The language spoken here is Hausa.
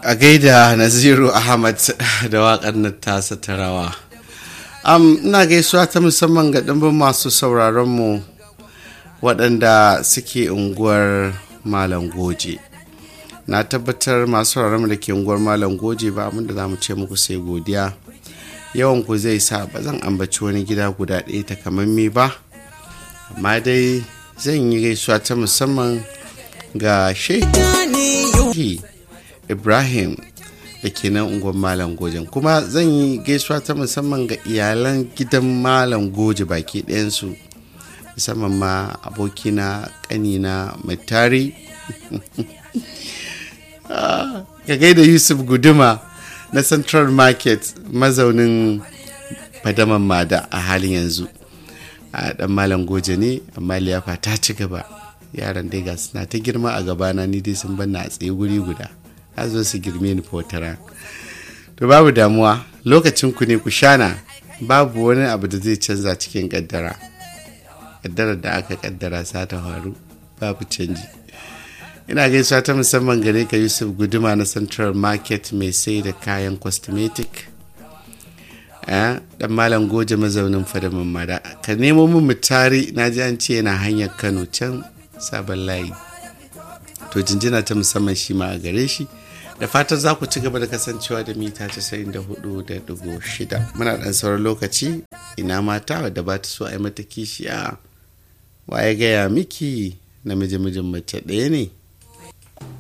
a gaida naziru ahmad da waƙar nan tasa ta rawa um, ina gaisuwa ta musamman ga ɗimbin masu sauraronmu waɗanda suke unguwar malam goje na tabbatar masu sauraronmu da ke unguwar malam goje ba abinda za mu ce muku sai godiya yawan ku zai sa ba zan ambaci wani gida guda ɗaya takamammi ba amma dai zan yi gaisuwa ta musamman ga shehi ibrahim da ke nan unguwar malam gojen kuma zan yi gaisuwa ta musamman ga iyalan gidan malam goje baki ɗayansu musamman ma abokina ƙanina mai tari ka gaida yusuf guduma na central market mazaunin fadaman mada a halin yanzu a dan malam goje ne amma liyafa ta ci gaba yaran dai ga suna ta girma a gabana ni dai sun banna a tsaye guri guda za zo su girme ni fotara to babu damuwa lokacin ku ne ku shana babu wani abu da zai canza cikin kaddara kaddarar da aka kaddara sa ta faru babu canji ina gaisuwa ta musamman gare ka yusuf guduma na central market mai sai da kayan cosmetic dan malam goje mazaunin fadamin mada ka nemo min mutari na ji an ce yana hanyar kano can sabon layi to jinjina ta musamman shi ma a gare shi da fatan za ku ci gaba da kasancewa da mita 94.6 muna dan sauran lokaci ina mata wadda ba ta so a yi mata kishiya wa ya gaya miki namiji mijin mace ɗaya ne